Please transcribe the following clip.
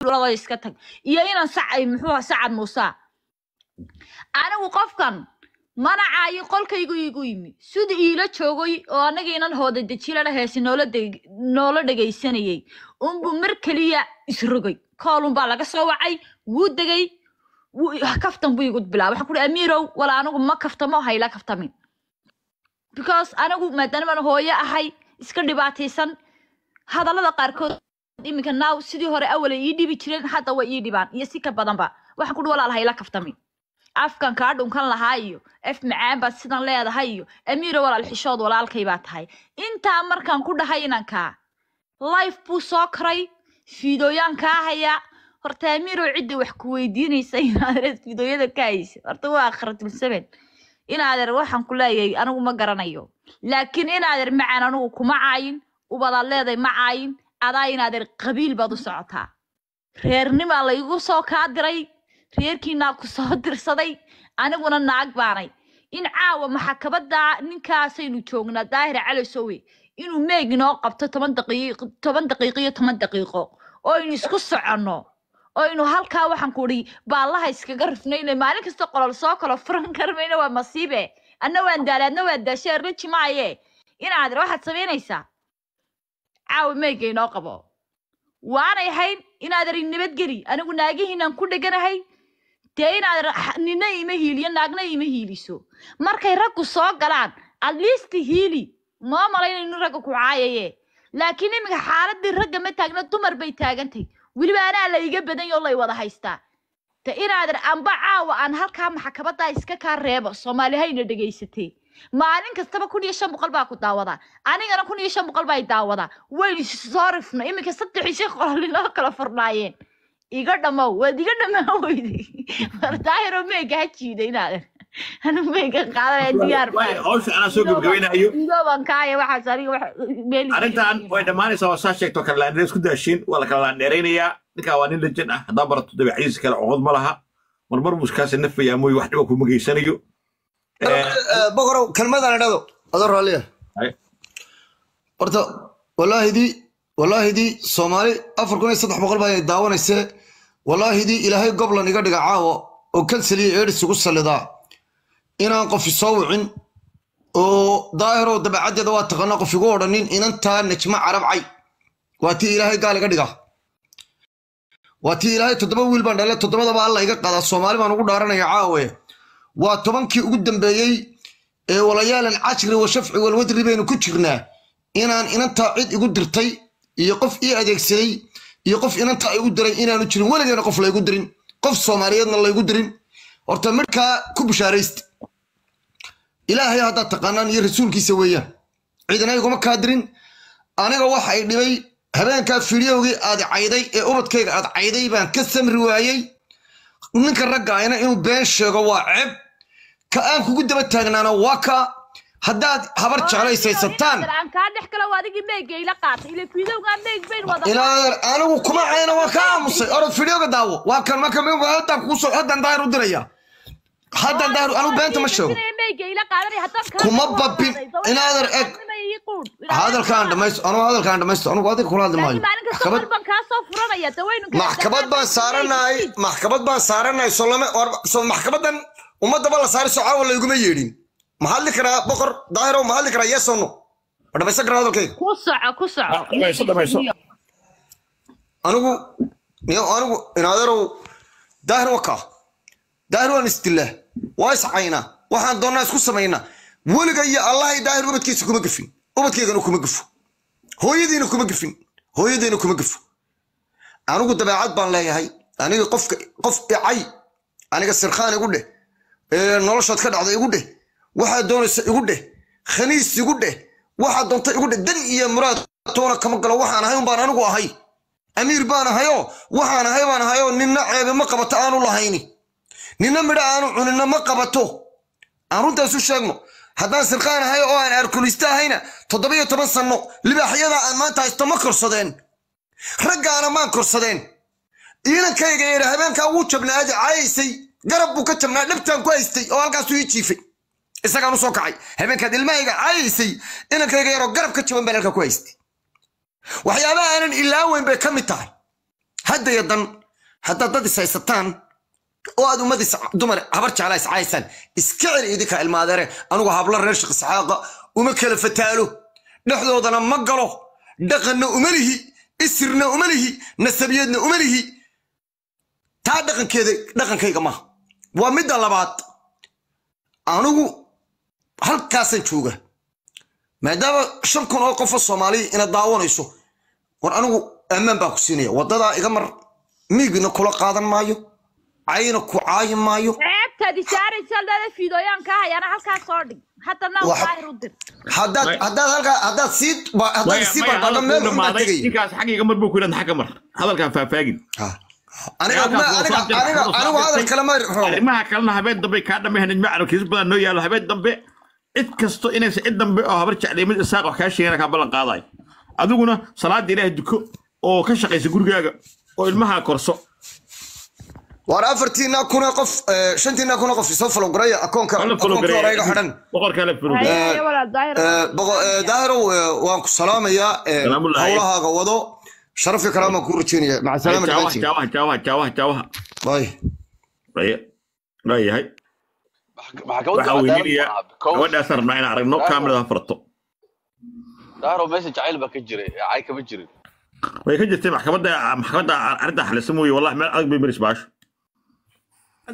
laba iska tag iyo inaan sacay muxuu ahaa sacad muusa anigu qofkan manacaayo qolkaygu igu yimi sida iila joogay oo anagiinan hooda dejilana heesi noola deg- noola dhegaysanayay unbuu mar keliya isrogay koolunbaa laga soo wacay wuu degay wuu- kaftan buu igu bilaabay waxaan ku uhi amiirow wala anigu ma kaftamo hayla kaftamin because anigu maadaama aan hooyo ahay iska dhibaataysan hadallada qaarkood iminka naaw sidii hore awalay ii dhibi jireen hadda way ii dhibaan iyo si ka badanba waxaan ku uhi walaal hayla kaftami afkan kaa dhunkan lahaa iyo af macaan baad sidan leedahay iyo amiiro walaal xishood walaalkay baa tahay intaa markaan ku dhahay inankaa life buu soo koray fiidooyaan kaa hayaa horta amiiro cidda wax ku weydiinaysa inaadeer fiidooyada ka haysa horta waa akhratulsaben inaadeer waxaan ku leeyahay anigu ma garanayo laakiin inaadeer macaan anigu kuma caayin ubadaad leeday ma caayin adaa inaadeer qabiil baad u socotaa reernimaa laygu soo kaa diray reerkiinaa ku soo dirsaday aniguna naag baanay in caawa maxakamadda ninkaasaynu joognaa daahir cali sowe inuu meeg inoo qabto toban daqiiq toban daqiiqo iyo toban daqiiqo oo aynu isku soconno oo aynu halkaa waxaan ku idhi baallaha iskaga rifnayna maalin kasta qolol soo kalo furan karmayna waa masiibe anna waan daala adna waa daashee raji maaye inaadir waxaad samaynaysaa caawa meega inoo qabo waanay ahayn inaadir nabadgeli anigu naagihiinaan ku dheganahay dee inaad ra- nina ima hiiliyo naagna ima hiiliso markay raggu soo galaan at least hiili moo malaynayno ragga ku caayaye laakiin iminka xaaladii ragga ma taagna dumar bay taagantay weliba anaa la iga badan yo lay wada haystaa de inaadan amba caawa aan halkaa maxkamadaa iska kaa reebo soomaali hayna dhegaysatay maalin kastaba kun iyo shan boqol baa ku daawadaa anigana kun iyo shan boqol baa i daawadaa waynu soo rifno iminka saddex iyo shan qolol inoo kala furnaayeen iga dhamow waad iga dhamaa weyday wardaahiro meega ha jiida inaadan anu meega qaadanaya diyaar Waay, hawsha anaa soo gebagabaynayo igooban kaaya waxaas aniga wax meel arrintan way dhammaanaysaa waa saa sheegto kala laandheer isku daashiin waa la kala laandheeraynayaa ninkaa waa nin lejan ah haddaan barato dabeecadiisa kale coqod ma laha marmar buu iskaasi nafayaa mooye wax dhiba kuma geysanayo boqorow kelmadaan idhado adoo raalliya Ay. horta wallaahidii wallaahidii soomaali afar kun iyo saddex boqol baa ay daawanaysee wallaahidii ilaahay goblan iga dhiga caawa oo kanseliya eedhis igu sallidaa inaan qof isoo wicin oo daahirow dabeecaddeeda waa taqaanaa qof igu odhanin inantaa najmo carabcay waa tii ilaahay gaal iga dhiga waa tii ilaahay toddoba wiil baan dhalay toddobadaba alla iga qadaa soomaali baan ugu dhaaranaya caawe waa tobankii ugu dambeeyey ee walayaalan cashri wa shafci walwadri baynu ku jirnaa inaan inantaa cid igu dirtay iyo qof ii adeegsaday iyo qof inantaa igu diray inaanu jirin weligeena qof laygu dirin qof soomaaliyeedna laygu dirin horta midhkaa ku bishaaraysta ilaahay haddaad taqaanaan iyo rasuulkiisa weeyaan ciidana iguma kaa dirin aniga waxa ay dhibay habeenkaa fiidiyowgii aad cayday ee ubadkayga aad cayday baan ka samri waayey ninka ragga ayna inuu been sheego waa ceeb ka aan kugu daba taagnaana waa ka haddaad habar jeclaysaysataan aan kaa dhex galo waa adigii meega ila qaatay ila fiidowgaa meeg bayn wada inaadan anigu kuma cayna waa ka aamusay orod fiidiyowga daawo waa kan marka haddaan kugu soo haddaan daahir u diraya haddaan daahir anigu beenta ma sheego meega ila qaadanay haddaan kaa Kuma dhex babin. qaaday, Inaadan eg. dawladda ii quudh. hadalkaan dhamaysto anigu hadalkaan dhamaysto anigu adiga kula hadli maayo laakiin maalin kasta maxkamad mar baan kaa soo furanaya dawaynu kala maxkamad baan saaranahay maxkamad baan saaranahay soo lama war- soo maxkamadan ummadaba la saaray soo caawa layguma yeedhin ma hadli karaa boqor daahirow ma hadli karaa yeeso no ma dhamaysan karaa hadalkayga ku soco ku soco Ah, dhamayso, dhamayso. anigu niyo anigu inaadeerow daahir wakaa daahir waan isdilaa waa iscaynaa waxaan doonnaa isku samaynaa weliga iyo allahay daahir ubadkiisa kuma gefin ubadkaygana kuma gefo hooyadiina kuma gefin hooyadiina kuma gefo anigu dabeecad baan leeyahay aniga qofka qof icay aniga sirkhaan igu dheh ee noloshaad ka dhacda igu dheh waxaad doonaysa igu dheh khaniis igu dheh waxaad doonta igu dheh dan iyo muraad toona kama galo waxaan ahay umbaan anigu ahay amiir baan ahayoo waxaan ahay baan ahayoo ninna ceebe ma qabato aanu lahayni ninna midho aanu cunina ma qabato aan runtaasu sheegno haddaan sirqaan ahay oo aan arkulista ahayna toddobiyo toban sanno libaaxyada aan maanta haysto ma korsadeen raggaana maan korsadeen ciidankayga yeedha habeenkaa wuu jabnaa aadi caayaysay garab buu ka jabnaa dhabtaan ku haystay oo halkaasuu ii jiifay isagaan u soo kacay habeenkaad ilmahayga caayaysay inankayga yaroo garab ka jaban baan halkaa ku haystay waxyaabaha aanan ilaaweyn bay ka mid tahay haddaya dan haddaad dad is haysataan oo aad ummad is dumar habar jeclaa is caysaan iska celi idinka ilmaadeere anugu hablo reer sheekh isxaaqa uma kala fataalo dhexdoodana ma galo dhaqanna uma lihi isirna uma lihi nasabiyadna uma lihi taa dhaqankeeda dhaqankayga maaha waa midda labaad anigu halkaasaan jooga maadaama shan kun oo qofoo soomaaliya ina daawanayso war anigu ammaan baa ku siinaya waddadaa iga mar miigna kula qaadan maayo cayna ku caayi maayo ceebtaad isaaraysa dada fiidooyaan ka hayana halkaas soo dhig haddana Waxa- daahir u dir haddaad Way- haddaad halkaa haddaad sii ba- haddaad maya sii maya barbardho hadalkuu meel unbaa dhamaaday tegaya ninkaas xaggayga mar buu ku yidhahda xagga mar hadalkaan faahfaagin Ha. aniga Halkaas ma- waa aniga soo dirtay, aniga soo anigu hadal dirtay. kale ma rabo arrimaha kalena habeen dambe kaa dhamay nijmacano kiis badan noo yaalo habeen dambe cid kasto inaysa cid dambe oo habar jeclay mid isaaq wax kaa sheegana kaa ballan qaadayo adiguna salaada ilaahay duko oo ka shaqaysa gurigaaga oo ilmaha korso war afartiina kuna qof eh, shantiina kuna qof isoo falowgaraya akoonka Wala akoonkii hore iga xidhan boqorkaa la furo Haye, haye, walaal daahir Eh, boqo- eh, daahirow eh, waan ku salaamayaa eh, Salaamullaahi. hawlahaaga wado sharafi kalaamaan kuu rajeynaya maca salaama jaawaha dhamaantiin jaawaha jaawaha jaawaha jaawaha Bye. Aye. waayahay maxkamadda waxaa cadaalad weydiinaya maaha, because gabadhaasaan rabnaa inaan aragno Daahir. kaamirada furto daahiro meesha jacayl baa ka jiray ee cay kama jirin way ka jirtay maxkamadda maxkamadda arrintaa xalisa mooye wallahi meel adag bay maris baasho